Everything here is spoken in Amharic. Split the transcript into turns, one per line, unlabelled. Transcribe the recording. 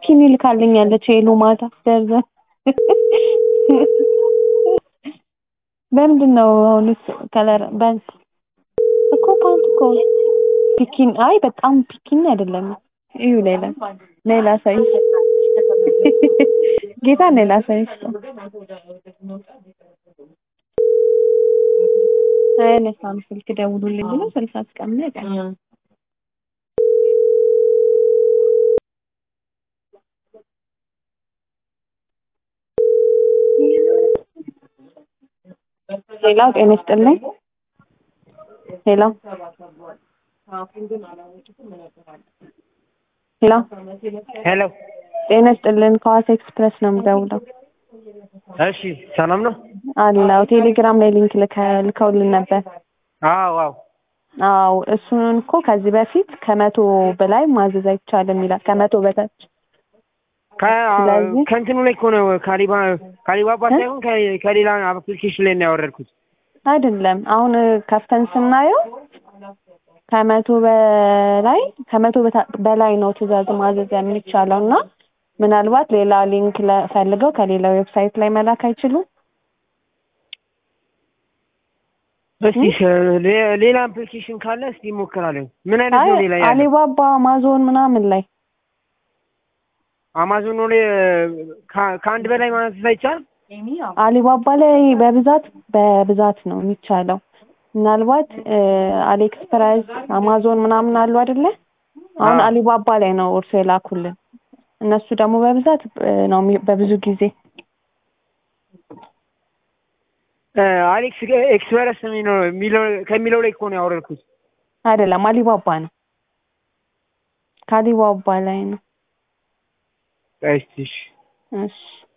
ቢኪኒ ልካልኛለች ሄሉ ማታ ደርዘን በምንድን ነው አሁንስ ከለር በንስ እኮ ፓንት እኮ ፒኪን አይ በጣም ፒኪኒ አይደለም እዩ ሌላ ሌላ ሳይዝ ጌታ ሌላ ሳይዝ አያነሳም ስልክ ደውሉልኝ ብሎ ስልክ አስቀመጠ ሌላው ጤና ይስጥልኝ ሌላው ሄሎ
ሄሎ
ጤና ይስጥልን ከዋሳ ኤክስፕረስ ነው የምደውለው
እሺ ሰላም ነው
አለው ቴሌግራም ላይ ሊንክ ልከ- ልከውልን ነበር
አዎ አዎ
አዎ እሱን እኮ ከዚህ በፊት ከመቶ በላይ ማዘዝ አይቻልም ይላል ከመቶ በታች
ከ-
ስለዚህ-
ከእንትኑ ላይ እኮ ነው ካሊባ ካሊባባ ሳይሆን ከ- ከሌላ አፕሊኬሽን ላይ ነው ያወረድኩት
አይደለም አሁን ከፍተን ስናየው ከመቶ በላይ ከመቶ በታ- በላይ ነው ትእዛዝ ማዘዝ የሚቻለው እና ምናልባት ሌላ ሊንክ ለ- ፈልገው ከሌላ ዌብሳይት ላይ መላክ አይችሉም
እስቲ ሸ- ሌ- ሌላ አፕሊኬሽን ካለ እስቲ እሞክራለሁ ምን አይነት
አይ
ነው ሌላ ያለ
አሊባባ አማዞን ምናምን ላይ
አማዞን ላይ ከ- ከአንድ በላይ ማለት አይቻልም
አሊባባ ላይ በብዛት በብዛት ነው የሚቻለው ምናልባት አሊኤክስፕረስ አማዞን ምናምን አሉ አይደለ አሁን
አዎ።
አሊባባ ላይ ነው እርሶ የላኩልን እነሱ ደግሞ በብዛት እ፣ ነው የሚ- በብዙ ጊዜ
አሌክስ ኤክስፕረስ የሚለው የሚለው- ከሚለው ላይ እኮ ነው ያወረድኩት
አይደለም አሊባባ ነው ከአሊባባ ላይ ነው
እስቲ እሺ
እሺ